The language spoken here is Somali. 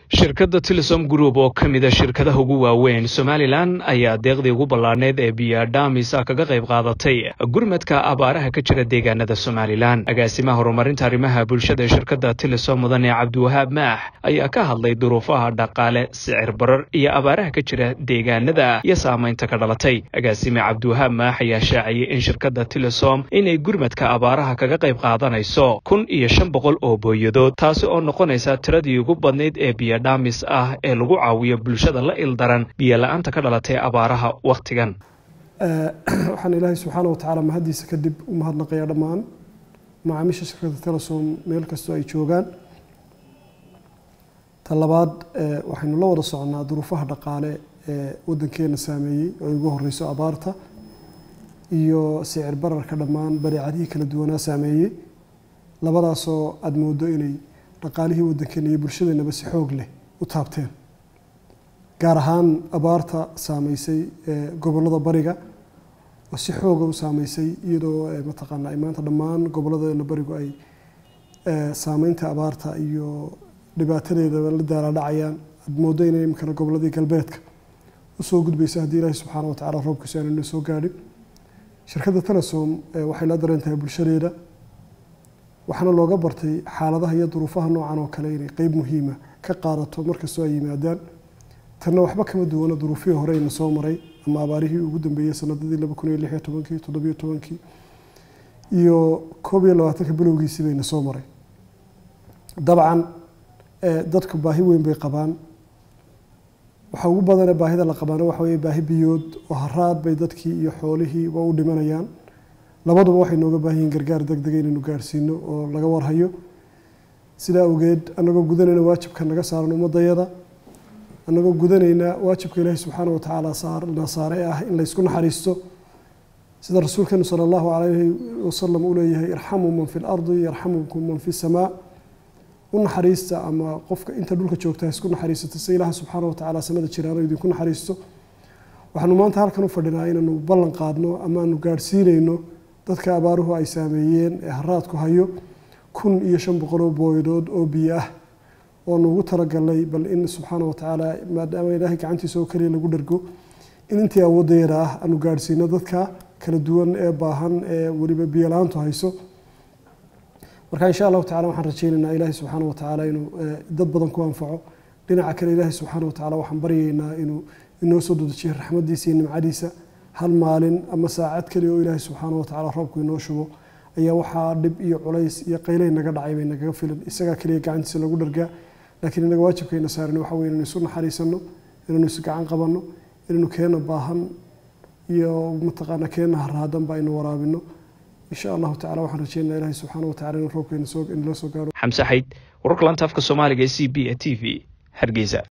shirkadda tilisom group oo ka mida shirkadaha ugu waaweyn somalilan ayaa deeqdii ugu ballaadhneyd ee biyadhamisa kaga qayb qaadatay gurmadka abaaraha ka jira deegaanada somalilan agaasimaha horumarinta arrimaha bulshada ee shirkadda tilisom mudane cabdiwahaab maax ayaa ka hadlay duruufaha dhaqaale sicir barar iyo abaaraha ka jira deegaanada iyo saamaynta ka dhalatay agaasime cabdiwahaab maax ayaa shaaciyey in shirkadda tilisom inay gurmadka abaaraha kaga qayb qaadanayso kun iyo shan boqol oo booyadood taasi oo noqonaysa tiradii ugu badnayd ee biyadhamis ah ee lagu caawiyo bulshada la ildaran biyo la-aanta ka dhalatay abaaraha wakhtigan waxaan ilaahay subxaana wa tacaala mahaddiisa kadib u mahadnaqayaa dhammaan macaamiisha shirkadda telesom meel kastoo ay joogaan ta labaad waxaynu la wada soconnaa duruufaha dhaqaale ee waddankeena saameeyey oo ugu horeyso abaarta iyo sicir bararka dhammaan badeecadihii kala duwanaa saameeyey labadaasoo aada moodo inay dhaqaalihii waddankeena iyo bulshadeenaba si xoog leh u taabteen gaar ahaan abaarta saameysay gobollada bariga oo si xooga u saameysay iyadoo mataqaanaa ay maanta dhammaan gobolladeena barigu ay saameynta abaarta iyo dhibaatadeedaba la daalaadhacayaan aada moodo inay imikana gobolladii galbeedka usoo gudbaysa haddii ilaahi subxaana wa tacala roobkiisu aanayna soo gaadhin shirkadda telesom waxay la dareen tahay bulshadeeda waxaana looga bartay xaaladaha iyo duruufaha noocan oo kale inay qeyb muhiima ka qaadato markastoo ay yimaadaan tanna waxba kama duwana duruufihii horeyna soo maray ama abaarihii ugu dambeeyey sanadadii laba kun iyo lix iyo tobankii toddobiyo tobankii iyo koob iyo labaatanka bilowgiisii bayna soo maray dabcan dadku baahi weyn bay qabaan waxa ugu badane baahida la qabaana waxa weye baahi biyood oo haraad bay dadkii iyo xoolihii waa u dhimanayaan labaduba waxay nooga baahan yihiin gargaar deg dega inaynu gaarsiino oo laga warhayo sidaa awgeed annagoo gudanayna waajibka naga saaran ummadayada annagoo gudanayna waajibka ilaahi subxaana wa tacaala na saare ah in laysku naxariisto sida rasuulkeenu sala allahu calayhi wasalam uu leeyahay irxamuu man fi lardi yarxamukum man fi samaa u naxariista ama qofka inta dhulka joogta isku naxariisata si ilaaha subxaana wa tacaala samada jiraano idinku naxariisto waxaanu maanta halkan u fadhinaa inaanu ballan qaadno ama aanu gaadhsiinayno dadka abaaruhu ay saameeyeen ee haraadku hayo kun iyo shan boqoloo booyadood oo biyo ah oo nuugu talagalnay bal in subxaana wa tacaala maadaama ilaahay gacantiisa oo keliya lagu dhargo in intii awoodayada ah aanu gaadhsiino dadka kala duwan ee baahan ee weliba biyo la-aantu hayso marka insha allahu tacala waxaan rajeynaynaa ilaahay subxaana wa tacaala inuu dad badan ku anfaco dhinaca kale ilaahay subxaana wa tacala waxaan baryaynaa inuu inoo soo dedejiyo raxmadiisa iyo nimcadiisa hal maalin ama saacad keliya oo ilaahay subxaana wa tacala roobku inoo shubo ayaa waxaa dhib iyo culays iyo qaylay naga dhacay bay nagaga filan isagaa keliya gacantiisa lagu dhargaa laakiin inaga waajibkayna saaran waxa weye inaynu isu naxariisano inaynu isu gacan qabanno inaynu keena baahan iyo mataqaana keena haraadanba aynu waraabino insha allahu tacala waxaan rajeynaa ilahi subxaana wa tacala inuu roobkeena soo inala soo gaaro xamse xayd wararka lanta afka soomaaliga ee c b e t v hargeysa